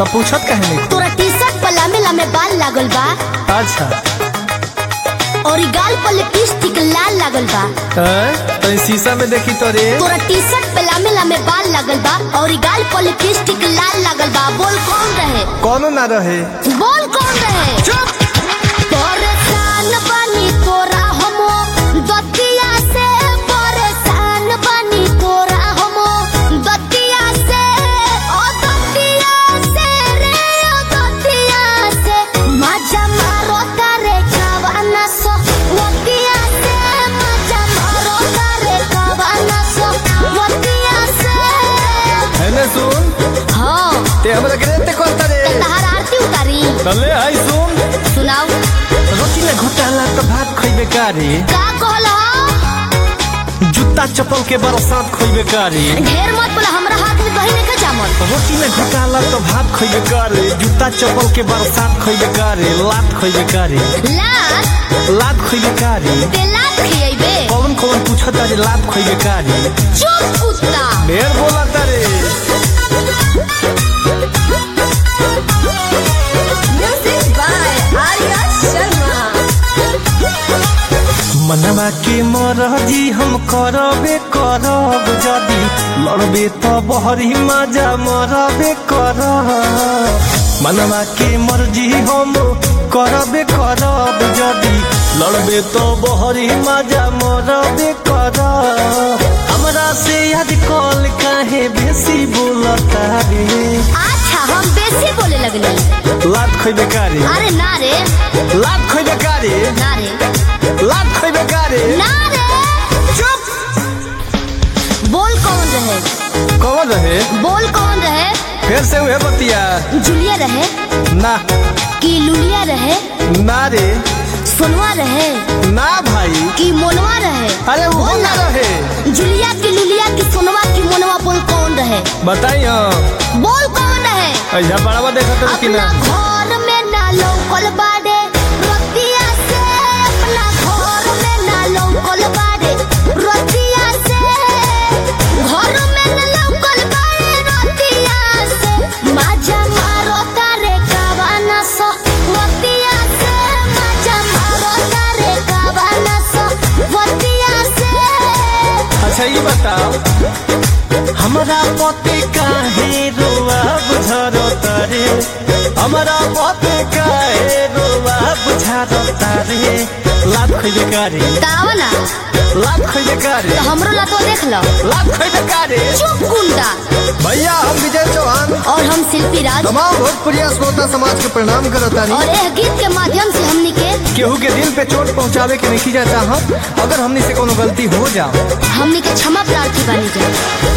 तो पूछत काहे नहीं तोरा टी शर्ट पर लामे लामे बाल लागल बा अच्छा और ई गाल पर लिपस्टिक लाल लागल बा हैं? तो इस शीशा में देखी तो रे तोरा टी शर्ट पे लामे लामे बाल लागल बा और ई गाल पर लिपस्टिक लाल लागल बा बोल कौन रहे कौनो ना रहे बोल कौन रहे चुप परेशान बनी तोरा हमो दतिया से परेशान बनी तोरा हमो दतिया से ओ दतिया से रे ओ दतिया से मजा मारो तारे कावाना सो दतिया से मजा मारो तारे कावाना सो दतिया से है ना सुन हाँ ते हमरा के ते कोता रे तहार आरती उतारी तले आई सुन सुनाओ रोटी में घोटाला तो भात खइबे कारी का कहल जूता चप्पल के बरसात खइबे कारी ढेर मत बोला हमरा हाथ में दही नहीं जामल रोटी में घोटाला तो भात खइबे कारी जूता चप्पल के बरसात खइबे कारी लात खइबे कारी लात लात खइबे कारी ते लात खियैबे कौन कौन पूछत रे लात खइबे कारी चुप कुत्ता ढेर बोला तारे Music by Arya Sharma. मनवा के मरजी हम करबे करब जदी लड़बे तो बहरी मजा मरबे करब मनवा के मर्जी हम करबे करब जदी लड़बे तो बहरी मजा मरबे करब हमरा से याद कॉल काहे बेसी बोलता रे अच्छा हम बेसी बोले लगनी लात खइबे कारी अरे ना रे लात खइबे कारी ना रे लात खइबे कारी ना रे चुप बोल कौन रहे कौन रहे बोल कौन रहे फिर से उहे बतिया जुलिया रहे ना कि लुलिया रहे ना रे सोनवा रहे ना भाई कि मोनवा रहे अरे वो बोल ना रहे जुलिया की लुलिया की सोनवा की मोनवा बोल कौन रहे बताई हाँ बोल कौन रहे ऐसा बड़ावा देखा तो कि अपना ना घर में ना लौकल बाड़े रतिया से अपना घर में ना लौकल बाड़े रतिया से घर में ना लौकल बाड़े रतिया से मजा मारो तारे कावाना सो रतिया से मजा मारो तारे कावाना सो रतिया से अच्छा ये बताओ हमारा पति काहे रोआ बुझारो तारे हमारा पति काहे रोआ बुझारो तारे लात खइबे कारी कावना लात खइबे कारी तो हमरो लतो देख लो लात खइबे कारी चुप गुंडा भैया हम विजय चौहान और हम शिल्पी राज तमाम भोजपुरिया श्रोता समाज के प्रणाम करतानी और यह गीत के माध्यम से हमनी के केहू के दिल पे चोट पहुंचावे के नहीं जाता हम अगर हमने से कोनो गलती हो जाओ हमनी के क्षमा प्रार्थी बनी जाए